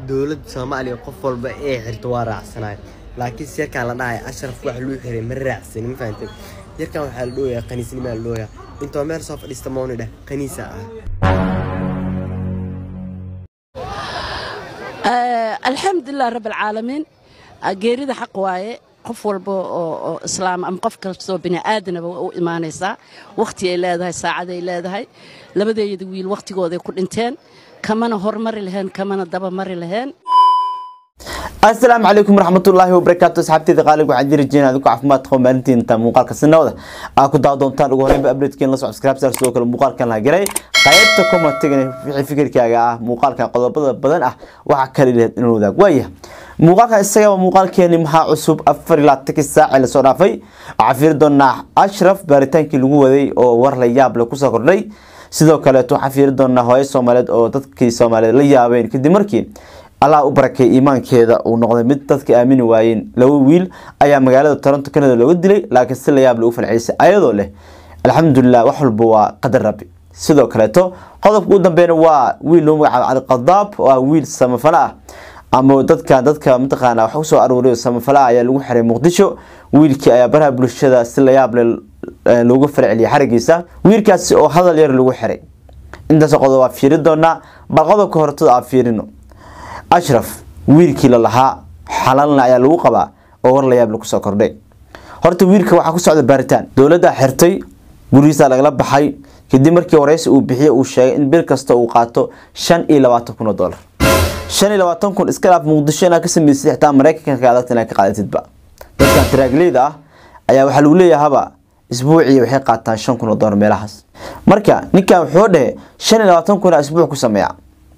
dowladda soomaaliya qof walba ee xirto waa raacsanayo laakiin si yarkaan la dhahay ashraf wax luu xiray ma raacsanin ma fahamtay yarkan waxaa la dhooyaa qaniisnimaa la dhooyaa intoo meel soo fadhiista mooni dheh qaniisa ah alxamdulilah rab alcaalamiin geerida xaq waaye qof walba oo islaam ama qof kastoo bini aadanaba u imaanaysaa wakhti ay leedahay saacaday leedahay labadeeyada wiil wakhtigooday ku dhinteen kamana hormari laheen kamana dabamari laheen asalaamu calaykum waraxmatullaahi wabarakaatu asxaabteeda qaaliga waxaan jiri jireen adigu caafimaad qabo maalintiinta muuqaalka sinawda aa ku daawa doontaan ugu horreynba updatekeen la subscribe sar sidoo kale muuqaalkan la garay qaybta commentigan wixii fikirkaaga ah muuqaalkan qodobada badan ah waxaa kala lehed inuu wadaag waaya muuqaalkan isaga waa muuqaalkeeni maxaa cusub afar ilaa tanki saaci lasoo dhaafay waxaa fiiri doonaa ashraf baaritaankii lagu waday oo war la yaab leh kusoo kordhay sidoo kaleeto waxaan fiiri doonaa hooyo soomaaliyeed oo dadkii soomaaliyeed la yaabeen kadib markii allah u barakay iimaankeeda uu noqday mid dadka aamini waayeen laba wiil ayaa magaalada toronto canada looga dilay laakiin si la yaab lagu falcelisay ayadoo leh alxamdulilah wax walba waa qadar rabbi sidoo kaleeto qodobka u dambeeyna waa wiil loo magacaabo cali qadaab oo ah wiil samafale ah ama dadka dadka mataqaana wax usoo aruuriyo samafale ah ayaa lagu xiray muqdisho wiilkii ayaa baraha bulshada si la yaab leh loogu falceliyay xarigiisa wiilkaasi oo hadal yar lagu xiray intaas qodob waa fiiri doonaa bal qodobka hortada aa fiirino ashraf wiilkii la lahaa xalaalna ayaa lagu qabaa oo war la yaab lagu soo kordhay horta wiilka waxaa ku socda baaritaan dowladda xirtay gurigiisa lagala baxay kadib markii wareysi uu bixiye uu sheegay in bil kasta uu qaato shan iyo labaatan kun oo dollar shan iyo labaatan kun iska dhaaf muqdisho inaad ka sameysay xitaa maraykanka ka adagta inaad ka qaadatidba dadkan taraagleyda ah ayaa waxaa lagu leeyahaba isbuucii waxay qaataan shan kun oo dollar meelahaas marka ninkan wuxuu dhehe shan iyo labaatan kun isbuuc ku sameeya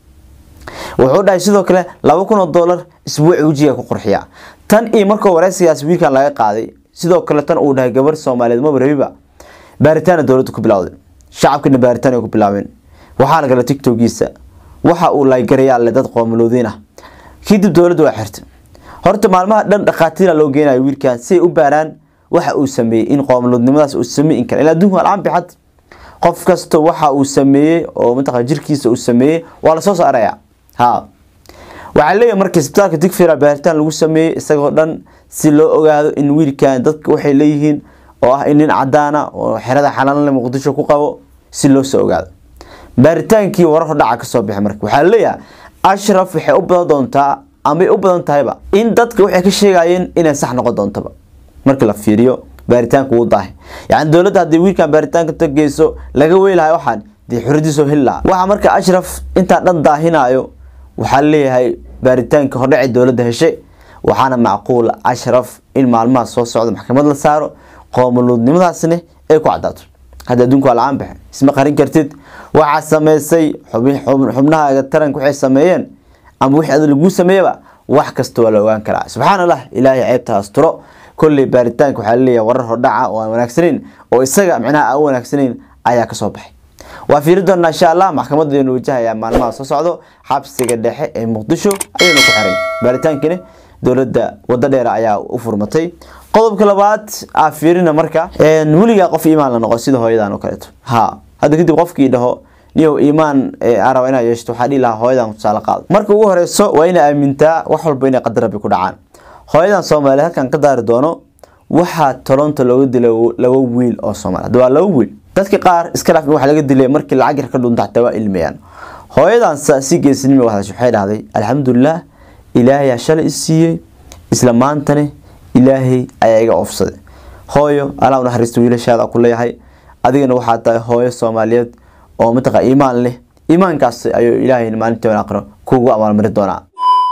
wuxuu dhahay sidoo kale laba kun oo dollar isbuuci wejiga ku qurxiya tan iyo markuu wareysigaas wiilkan laga qaaday sidoo kale tan uu dhahay gabar soomaaliyeed maba rabiba baaritaana dowladda ku bilowday shacabkana baaritaan ay ku bilaabeen waxaa lagala tigtogiisa waxa uu laygarayaa le dad qoomaloodiin ah kadib dowladda waa xirtay horta maalmaha dhan dhakhaatiira loo geenayo wiilkan si ay u baaraan waxa uu sameeyey in qoomaloodnimadaas uu sameyn kara ilaa adduunka alcaan bixad qof kasta waxa uu sameeyey oo mataqana jirkiisa uu sameeyey waa lasoo saaraya ha waxaa leeyahay marka isbitaalka digfira baaritaan lagu sameeyey isagoo dhan si loo ogaado in wiilkan dadka waxay leeyihiin oo ah in nin cadaana oo xerada xalaalale muqdisho ku qabo si loo soo ogaado baaritaankii warar hordhaca kasoo bixi marka waxaa leeyahay ashraf waxay u badan doontaa amay u badan tahayba in dadka waxay ka sheegayeen inay sax noqon doontaba marka la fiiriyo baaritaanka wuu daahay yani dowladda haddii wiilkan baaritaanka tageyso laga weylahay waxaan dee xuradiisoo heli lahaa waxaa marka ashraf intaa dhan daahinayo waxaa leeyahay baaritaanka hordhaci dowladda heshay waxaana macquul ashraf in maalmaha soo socda maxkamad la saaro qoomuluudnimadaasna ay ku cadaato hadda adduunka waa la-aan baxe isma qarin kartid waxaa sameysay xubnahaaga taranka waxay sameeyeen ama wixii ada laguu sameeyaba wax kasta waa la ogaan karaa subxaan allah ilaahay ceebta asturo kolley baaritaanka waxaa laleeyahay warar hordhaca oo aan wanaagsanayn oo isaga micnaha aan u wanaagsanayn ayaa kasoo baxay waa fiiri doonaa insha allah maxkamadeenu wajahaya maalmaha soo socdo xabsiga dhexe ee muqdisho ayaynu ku xiray baaritaankina dowladda wado dheer ayaa u furmatay qodobka labaad aa fiirina marka weligaa qof iimaan la noqo sida hooyadan oo kaleeto ha hadda kadib qofkii dhaho niyow iimaan araba inaad yeeshto waxaa dhihi lahaa hooyadan tusaale qaado marka ugu horeyso waa inaa aamintaa wax walba inay qadar rabbi ku dhacaan hooyadan soomaaliyeed halkan ka daari doono waxaa toronto looga dilay laba wiil oo soomaali hadda waa laba wiil dadka qaar iska dhaaf waxa laga dilay markii lacag yar ka dhunta xataa waa ilmayaan hooyadan si geesinimo wadash waxay dhahday alxamdulilah ilaahay aa shalay i siiyey isla maantane ilaahay ayaa iga oofsaday hooyo alaa naxariista wiilashaada ku leeyahay adigana waxaa tahay hooyo soomaaliyeed oo mataqa iimaan leh iimaankaas ayuu ilaahay maalintii aqro kugu abaalmari doonaa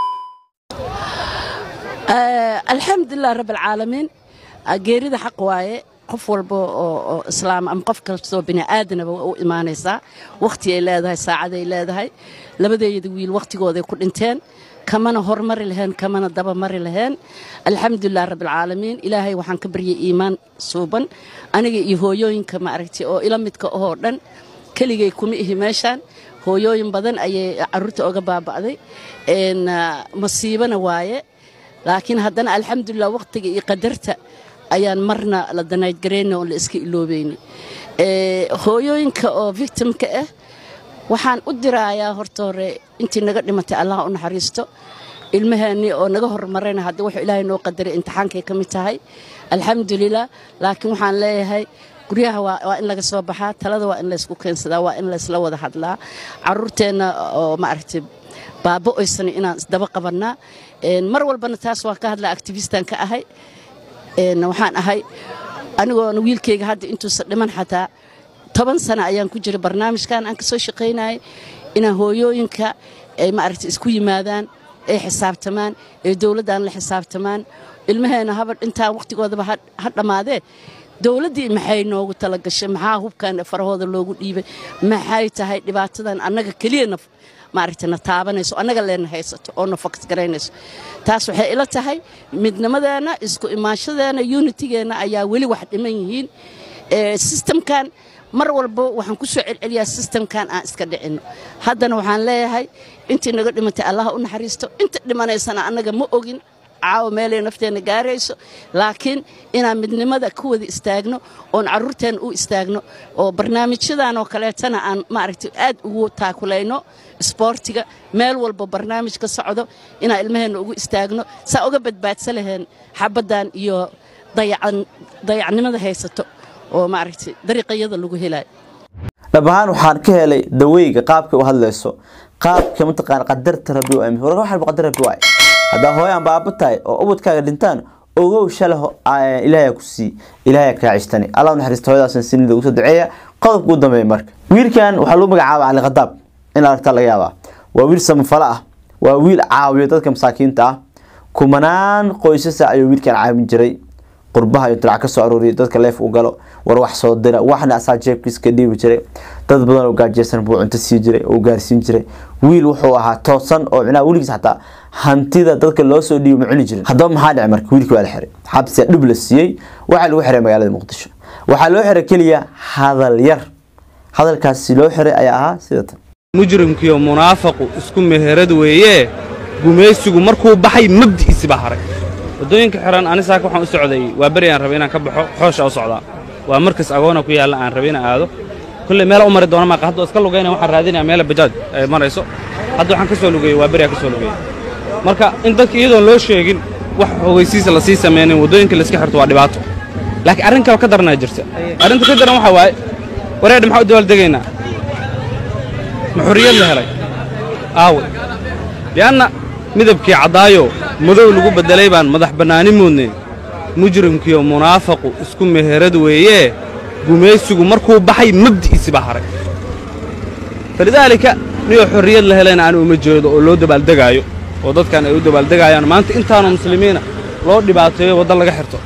alxamdulilah rab alcaalamiin geerida xaq waaye qof walba oo islaam ama qof kastoo bini aadanaba u imaanaysaa wakhti ay leedahay saacaday leedahay labadeeyada wiil wakhtigooday ku dhinteen kamana hormari laheen kamana dabamari laheen alxamdulilah rabbilcaalamiin ilaahay waxaan ka baryay iimaan suuban aniga iyo hooyooyinka ma aragtay oo ila midka ahoo dhan keligay kuma ihi meeshaan hooyooyin badan ayay caruurta oga baaba'day masiibana waaye laakiin haddana alxamdulilah wakhtiga iyo qadarta ayaan marna la danaydgarayna oo la iska iloobayni hooyooyinka oo victimka ah waxaan u dirayaa horta hore intii naga dhimatay allah u naxariisto ilmaheennii oo naga hormarayna hadda wuxuu ilaahay noo qadaray imtixaankay ka mid tahay alxamdulilah laakiin waxaan leeyahay guryaha waa waa in laga soo baxaa talada waa in laysku keensadaa waa in laysla wada hadlaa caruurteenna oo maaragtay baabo oysan inaan isdaba qabannaa Een, mar walbana taas waan ka hadlaa activistan ka ahay Een, waxaan ahay anigoona wiilkayga hadda intuusan dhiman xataa toban sano ayaan ku jiray barnaamijkan aan kasoo shaqaynayay inaan hooyooyinka ay maaragtay isku yimaadaan ay xisaabtamaan ay dowladdan la xisaabtamaan ilmaheena haba intaa waqtigoodaba ha ha dhammaadee dowladdii maxay noogu talagashay maxaa hubkan farahooda loogu dhiibay maxay tahay dhibaatadan annaga keliyana maaragtay na taabanayso annaga leena haysato oo na fokas garaynayso taas waxay ila tahay midnimadeena isku imaanshadeena unitigeenna ayaa weli wax dhiman yihiin Ee, systemkan mar walba waxaan ku soo celceliyaa systemkan aan iska dhicinno haddana waxaan leeyahay intii naga dhimatay allaha u naxariisto inta dhimanaysana annaga ma ogin caawa meelay nafteenna gaarayso laakiin inaan midnimada ku wada istaagno oon carruurteenna u istaagno oo barnaamijyadan oo kaleetana aan maaragtay aad ugu taakulayno isboortiga meel walba barnaamij ka socdo inaan ilmaheenna ugu istaagno saa uga badbaadsan laheen xabaddan iyo dayacan dayacnimada haysato oo maaragtay dariiqayada lagu helayo dhab ahaan waxaan ka helay daweyga qaabka u hadlayso qaabka mataqaan qadarta rabbi u aamin warka waxaa qadar rabbi waay haddaa hooyaan baaba tahay oo ubadkaaga dhintaan ogow shalay ho- aa- ilaahay ku sii ilaahay kaa cishtani allah u naxariisto hooyadaasna sinida ugu soo duceeya qodobka ugu dambeeya marka wiilkan waxaa lagu magacaaba cali khadaab in aragtaa laga yaabaa waa wiil samafalo ah waa wiil caawiya dadka masaakiinta ah kumanaan qoysasa ayuu wiilkan caawin jiray qurbaha intuu lacag ka soo arooriyay dadka leef u galo war wax soo dira waxna asaa jeebkiisa ka dhiibi jiray dad badan oo gaajeysan buu cunto sii jiray oo gaarsiin jiray wiil wuxuu ahaa toosan oo micnaha weligiis xataa hantida dadka loo soo dhiibi ma cuni jirin haddaba maxaa dhacay marka wiilkii waa la xiray xabsiga dhib la siiyey waxaa lagu xiray magaalada muqdisho waxaa loo xiray keliya hadal yar hadalkaasi loo xiray ayaa ahaa sida tan mujrimkiiyo munaafaqu isku meherad weeye gumaysigu markuu baxay mabdi'iisi baa haray waddooyinka xihan ani saaka waxaan u socday waa beri aan rabay inaan ka baxo xoosha u socdaa waa markas agoona ku yaalla aan rabay inaan aado kolley meela u mari doona maaqa hadda iska lugayna waxaan raadinaya meela bajaaj ay marayso hadda waxaan ka soo lugeeyey waa beri aan ka soo lugeeyey marka in dadka iyadoon loo sheegin wax ogeysiisa la sii samaynin waddooyinka layska xirto waa dhibaato laakiin arrin kale ka daranaa jirta arrinta ka daran waxaa waaye wareedha maxaa u dabaaldegaynaa ma xorriyad la helay aawe li'anna midabkii caddaayo madow lagu beddelay baan madax bannaani moodnay mujrimkiiyo munaafaqu isku meherad weeye gumaysigu markuu baxay mabdi'iisi baa haray falidaalika niyoo xorriyad la helayna aan uma jeedo oo loo dabaaldegaayo oo dadkan ay u dabaaldegaayaan maanta intaanoo muslimiina loo dhibaateeyo wadda laga xirto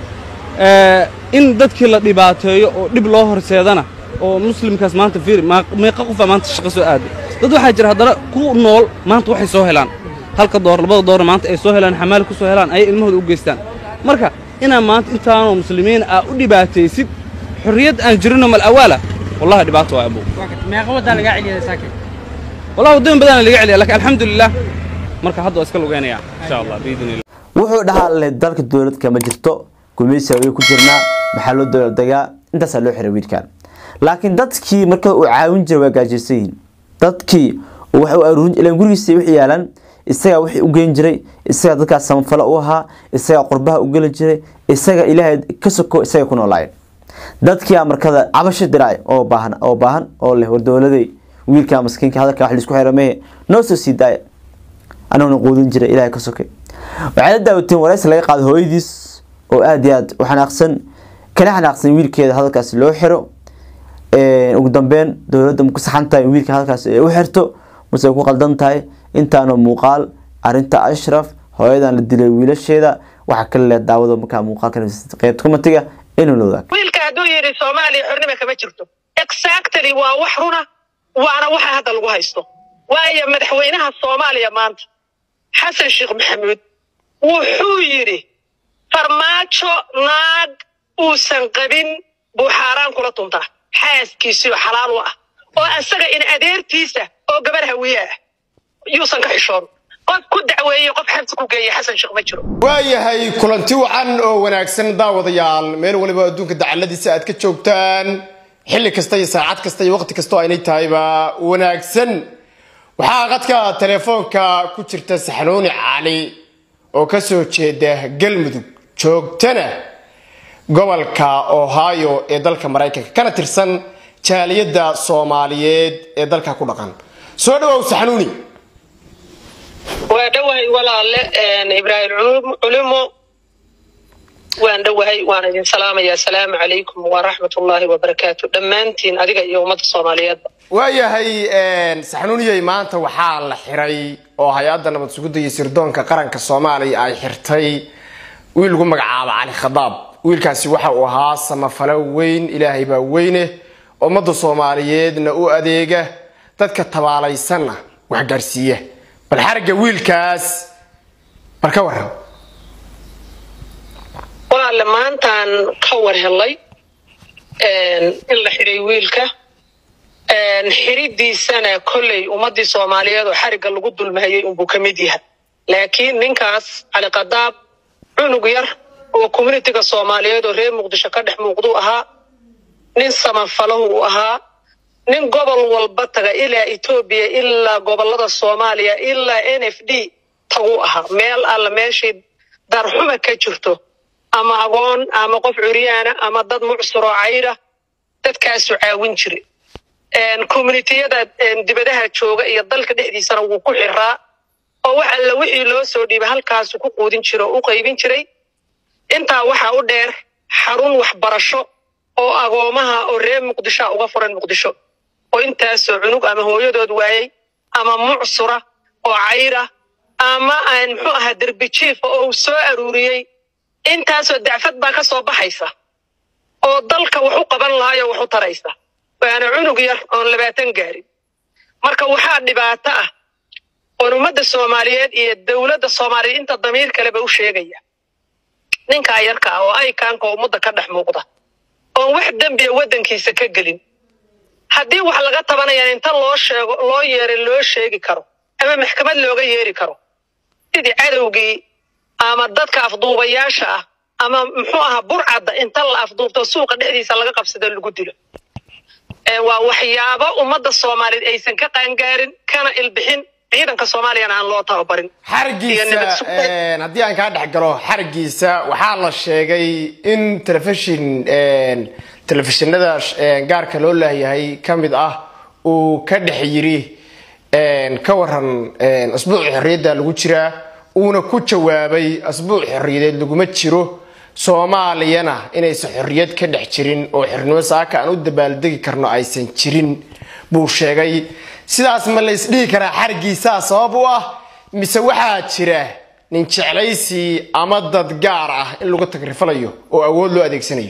Ee, in dadkii la dhibaateeyo oo dhib loo horseedana oo muslimkaas maanta fiiri maa- meeqa qofaa maanta shaqo soo aaday dad waxaa jira haddana ku nool maanta waxay soo helaan halka door labada doorna maanta ay soo helaan xamaali ku soo helaan ayay ilmahooda u geystaan marka inaa maanta intaanoo muslimiin aa u dhibaataysid xorriyad aan jirinoo mal awaala wallahi dhibaato waa abow meeqa waddaa lagaa celiyay saakin wallahi waddooyin badan laga celiya laakiin alxamdulilah marka hadda waa iska lugeynaya insha allah biidni illah wuxuu dhahaa le dalka dowlad kama jirto gumeysiga way ku jirnaa maxaa loo dowladdegaa intaasaa loo xiray wiilkan laakiin dadkii marka uu caawin jiray waa gaajaysan yihiin dadkii uu wax u aruurin ilaan gurigiisa wixii yaalan isagaa wixii u geyn jiray isagaa dadkaas samafalo u ahaa isagaa qurbaha u geli jiray isaga ilaahay ka soko isaga ku noolaayeen dadkii markada cabasho diraay oo baahan oo baahan oo leh war dowladay wiilka maskiinka hadalka wax laisku xirameeye noo soo sii daaya anaguna quudin jiray ilaahay ka sokay waxay la daawateen waraysi laga qaado hooyadiis oo aad iyo aad u xanaaqsan kana xanaaqsan wiilkeeda hadalkaas loo xiro ugu dambeyn dowladda ma ku saxan tahay in wiilka hadalkaas ay u xirto mase ay ku qaldan tahay intaana muuqaal arinta ashraf hooyadan la dilay wiilasheeda waxaa kale leh daawada markaa muuqaalka qeybta kumatiga inuu la wadaag wiilka hadduu yidhi soomaaliya xornima kama jirto exactly waa wax runa waana waxa hadda lagu haysto waayo madaxweynaha soomaaliya maanta xasan sheekh maxamuud wuxuu yidhi farmaajo naag uusan qabin buu xaaraan kula tuntaa xaaskiisiyo xalaal u ah oo asaga in adeertiisa oo gabar hawiye ah yuusan ka xishoon qof ku dacweeye qof xabsi ku geeye xasan sheekh ma jiro waayahay kulanti wacan oo wanaagsan daawadayaal meel waliba adduunka dacaladiisa aad ka joogtaan xilli kasta iyo saacad kasta iyo waqti kastoo aynay tahayba wanaagsan waxaa qadka telefoonka ku jirta saxnuuni cali oo kasoo jeeda galmudug joogtana gobolka ohio ee dalka maraykanka kana tirsan jaaliyadda soomaaliyeed ee dalka ku dhaqan soo dhawow saxnuuni waa dhowahay walaale ibraahim culum- culumo waan dhowahay waan idin salaamaya asalaamu calaykum waraxmatullaahi wabarakaatu dhammaantiin adiga iyo ummadda soomaaliyeedba waayahay saxnuuniyey maanta waxaa la xiray oo hay-adda nabad sugidda iyo sirdoonka qaranka soomaaliya ay xirtay wiil lagu magacaabo cali khadaab wiilkaasi waxa uu ahaa samafalo weyn ilaahay baa weyne ummadda soomaaliyeedna u adeega dadka tabaalaysanna wax gaarsiiya bal xarigga wiilkaas bal ka waran walaale maantaan ka war helay in la xiray wiilka xiridiisana kolley ummadii soomaaliyeed oo xarigga lagu dulmahayay unbuu ka mid yahay laakiin ninkaas cali khadaab cunug yar oo communitiga soomaaliyeed oo reer muqdisho ka dhex muuqduu ahaa nin samanfalahu uu ahaa nin gobol walba taga ilaa etoobiya ilaa gobolada soomaaliya ilaa n f d taguu ahaa meel alla meeshii darxuma ka jirto ama agoon ama qof curyaana ama dad mucsuro cayra dadkaasu caawin jire communitiyada dibadaha jooga iyo dalka dhexdiisana wuu ku xiraa oo wax alla wixii loo soo dhiibay halkaasu ku quudin jira oo u qaybin jiray intaa waxaa u dheer xarun waxbarasho oo agoomaha oo reer muqdishoa uga furan muqdisho oo intaasoo cunug ama hooyadood waayey ama mucsura oo cayra ama aan muxuu ahaa derbi jiifa oo uu soo aruuriyey intaasoo dacfad baa ka soo baxaysa oo dalka wax u qaban lahayo wax u taraysa waana cunug yar oon labaatan gaarin marka waxaa dhibaato ah oon ummadda soomaaliyeed iyo dowladda soomaaliyeed inta damiir kaleba u sheegaya ninkaa yarka ah oo aykaanka ummadda ka dhex muuqda oon wax dembiya waddankiisa ka gelin haddii wax laga tabanayaan inta loo sheego loo yeeray loo sheegi karo ama maxkamad looga yeeri karo sidii cadowgii ama dadka afduubayaasha ah ama muxuu ahaa burcadda inta la afduubto suuqa dhexdiisa laga qabsado lagu dilo waa waxyaabo ummadda soomaaliyeed aysan ka qaangaarin kana ilbixin ciidanka soomaaliyana aan loo tababarin xarigiisa haddii aan kaa dhex galo xarigiisa waxaa la sheegay in telefishin telefishinada gaarka loo leeyahay ka mid ah uu ka dhex yiri ka waran asbuuci xorriyadda lagu jiraa uuna ku jawaabay asbuuc xorriyadeed laguma jiro soomaaliyana inaysan xorriyad ka dhex jirin oo xornimo saaka aan u dabaaldegi karno aysan jirin buu sheegay sidaas ma la isdhihi karaa xarigiisaa sabab u ah mise waxaa jira nin jeclaysi ama dad gaar ah in lagu tagrifalayo oo awood loo adeegsanayo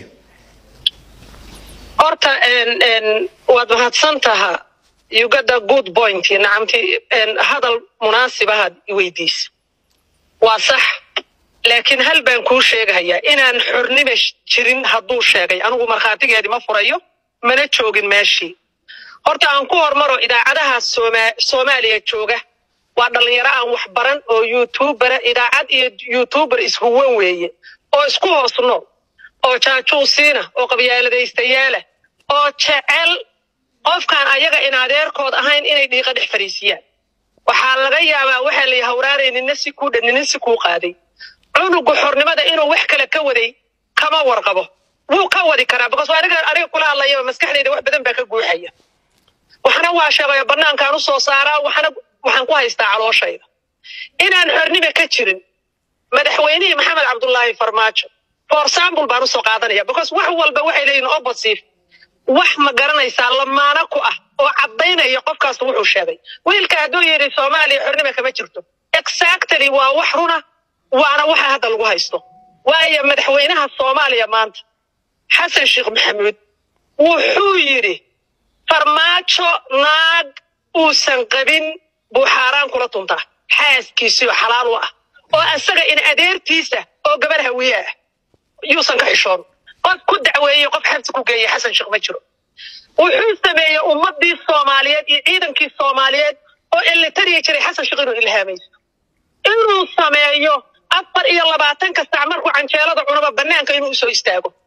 horta waad mahadsan taha you got a good point nacamti hadal munaasibahaad iweydiisa waa sax laakiin hal baan kuu sheegahayaa inaan xornima jirin hadduu sheegay anigu markhaatigeedii ma furayo mana joogin meeshii horta aan ku hormaro idaacadaha sooma soomaaliya jooga waa dhallinyaro aan wax baran oo youtubera idaacad iyo youtuber ishuwan weeye oo isku hoos nool oo jaajuusiina oo qabyaaladaystayaala oo jecel qofkaan ayaga in adeerkood ahayn inay dhiiqa dhex fariisiyaan waxaa laga yaabaa waxaa la hawraaray nina si kuu dhan nina si kuu qaaday cunuga xornimada inuu wax kale ka waday kama warqabo wuu ka wadi karaa because aniga aniga kula hadlayaba maskaxdayda wax badan baa ka guuxaya waxna waa sheegayo banaankaan u soo saaraa waxna waxaan ku haystaa calooshayda inaan xornima ka jirin madaxweynihii maxamed cabdullaahi farmaajo for example baan usoo qaadanaya because wax walba waxay leeyihin opposite wax ma garanaysaa lamaana ku ah oo caddaynaya qofkaas wuxuu sheegay wiilka hadduu yidhi soomaaliya xornima kama jirto exactly waa wax runa waana waxa hadda lagu haysto waayo madaxweynaha soomaaliya maanta xasan sheekh maxamuud wuxuu yidhi farmaajo naag uusan qabin buu xaaraan kula tuntaa xaaskiisii oo xalaal u ah oo asaga in adeertiisa oo gabar hawiye ah yuusan ka xishoon qof ku dacweeyey qof xabsi ku geeyey xasan sheekh ma jiro wuxuu sameeyey ummadii soomaaliyeed iyo ciidankii soomaaliyeed oo ilitariya jiray xasan sheekh inuu ilhaamaysto inuu sameeyo afar iyo labaatanka sac markuu canjeelada cunaba banaanka inuu usoo istaago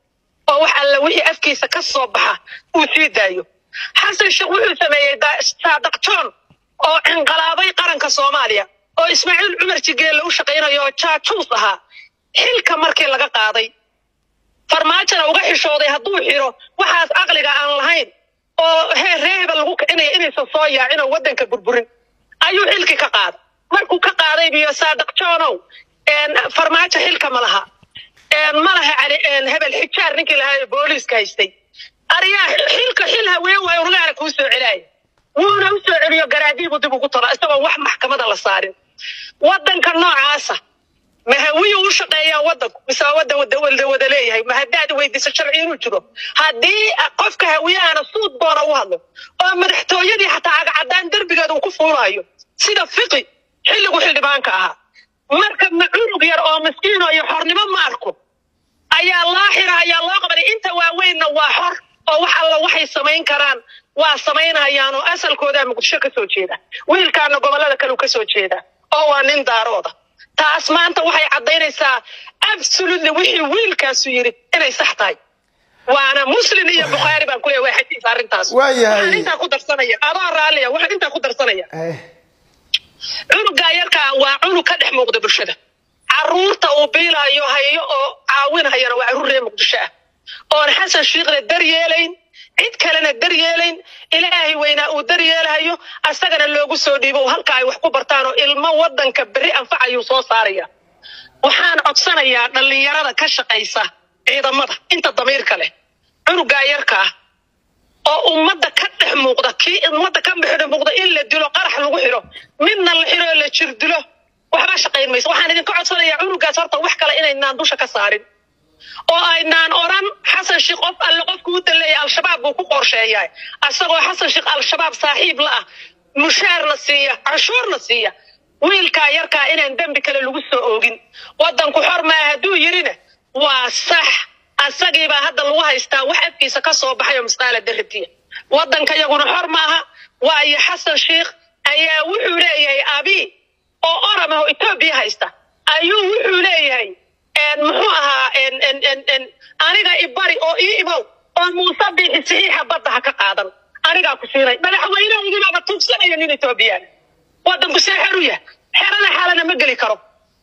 oo wax alla wixii afkiisa ka soo baxa uu sii daayo xasan sheekh wuxuu sameeyey da- saadaq john oo inqalaabay qaranka soomaaliya oo ismaaciil cumar jigeelle u shaqaynayo oo jaajuus ahaa xilka markii laga qaaday farmaajona uga xishooday hadduu xiro waxaas caqliga aan lahayn oo hee reeba lagu kicinaya inaysan soo yaacin oo waddanka burburin ayuu xilki ka qaaday markuu ka qaaday biyo saadaq johnow een, farmaajo xilka ma laha een, ma laha cali- een, hebel xijaar ninkii lahaa ee booliiska haystay ariyaa xilka xil haween waayo rugaana kuu soo celaaya wuuna u soo celiyo garaadiibu dib ugu tala isagoo wax maxkamada la saarin waddanka noocaasa ma hawiyu u shaqeeyaa waddanku mise waa waddan wada wada wada leeyahay ma haddaad weydiiso sharci inuu jiro haddii qofka hawiyahana suud doona u hadlo oo madaxtooyadii xataa cagacadaan derbigeeda uu ku fuulaayo sida fiqi xilligu xildhibaanka ahaa marka ma cunug yar oo miskiino iyo xornimo ma arko ayaa loo xira ayaa loo qabanay inta waaweynna waa xor oo wax alla waxay samayn karaan waa samaynayaan oo asalkoodaa muqdisho ka soo jeeda wiilkaana gobollada kale ka soo jeeda oo waa nin daarooda taas maanta waxay caddaynaysaa absolutely wixii wiilkaasu yidhi inay sax tahay waana muslim iyo bukhaari baan ku leeyahay waa xadiis arrintaas Waayahay. waxaan intaa ku darsanaya adoo raalliya waxaan intaa ku darsanaya cunugaa yarkaa waa cunug ka dhex muuqda bulshada caruurta uu biilaayo hayo oo caawinayana waa caruur reer muqdisho ah oon xasan shiikhna daryeelayn cid kalena daryeelayn ilaahay weynaa uu daryeelahayo asagana loogu soo dhiibo halka ay wax ku bartaan oo ilmo wadanka berri anfacayuu soo saaraya waxaan codsanayaa dhallinyarada ka shaqaysa ciidamada inta damiirka leh cunugaa yarka ah oo ummadda ka dhex muuqda kii ummadda ka dhex muuqda in la dilo qarax lagu xiro midna la xiro oo la jir dilo waxba shaqayn mayso waxaan idinka codsanayaa cunugaas horta wax kale inaynaan dusha ka saarin oo aynaan oran xasan sheekh qof alle qofku u daleeya al-shabaab buu ku qorsheeyaa asagoo xasan sheekh al-shabaab saaxiib la ah mushaarna siiya canshuurna siiya wiilkaa yarkaa inaan dembi kale lagu soo oogin wadanku xor maa hadduu yirina waa sax asagiibaa hadda lagu haystaa wax afkiisa ka soo baxayo misqaala daratiya wadanka yaguna xor maaha waayo xasan sheekh ayaa wuxuu leeyahay abi oo oram ah oo etoobiya haysta ayuu wuxuu leeyahay een, muxuu ahaa een, een, een, een, aniga ibari oo ii imow oo muuse biixi saxiixa badda ha ka qaadan anigaa ku siinay madaxweynehaygibaaba tuugsanaya nin etoobiyaan wadanku see xeru yahay xerada xaalana ma geli karo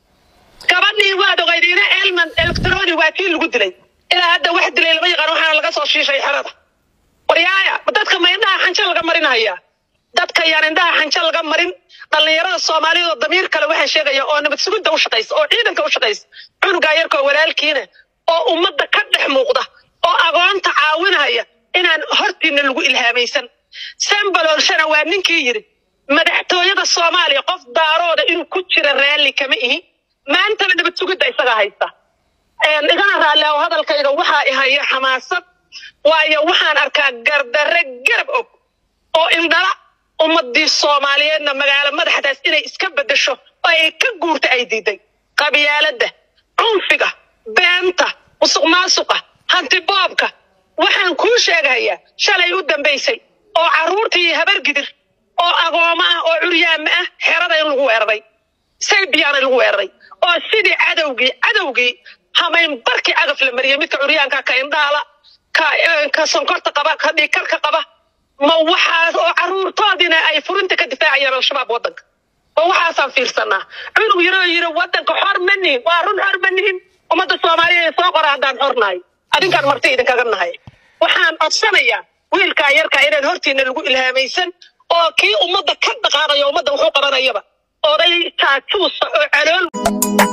gabadhii waad ogeydiina elman electroni waa tii lagu dilay ilaa hadda wax dilay lama yaqaan waxaana laga soo shiishay xerada waryaaya ma dadka ma indhaha xanjo laga marinaya dadka yaan indhaha xanjo laga marin dhallinyarada soomaaliyeed oo damiir kale waxaan sheegaya oo nabad sugidda u shaqaysa oo ciidanka u shaqaysa cunugaa yarka oo walaalkiina oo ummadda ka dhex muuqda oo agoonta caawinaya inaan hortiina lagu ilhaamaysan sambalolshana waa ninkii yidhi madaxtooyada soomaaliya qof daarooda inuu ku jira raalli kama ihi maantana nabad sugidda isagaa haysta Een, igana raalli oo hadalkayga waxaa ihaya xamaasad waayo waxaan arkaa gardarre garab og oo indhala ummadii soomaaliyeedna magaalo madaxdaas inay iska bedesho oo ay ka guurta ay diiday qabyaaladda cunfiga beenta musuq maasuqa hanti boobka waxaan kuu sheegayaa shalay u dambaysay oo carruurtii habar gidir oo agooma ah oo curyaama ah xerada in lagu weeraray saybiyaana lagu weeraray oo sidii cadowgii cadowgii hamayn barkii cagaf la mariyay midka curyaanka ka indhaala ka eh, ka sonkorta qaba ka dhiigkarka qaba ma waxaas oo caruurtoodina ay furinta ka difaacayaan al-shabaab wadanka ma waxaasaan fiirsanaa cunug yaroo yiri wadanka xor ma nihin waa run xor ma nihin ummadda soomaaliya soo qora haddaan xor nahay adinkaan marti idinkaga nahay waxaan codsanayaa wiilkaa yarkaa inaan hortiina lagu ilhaamaysan oo kii ummadda ka dhaqaaqayo ummadda wuxuu qabanayaba oday jaajuusa oo calool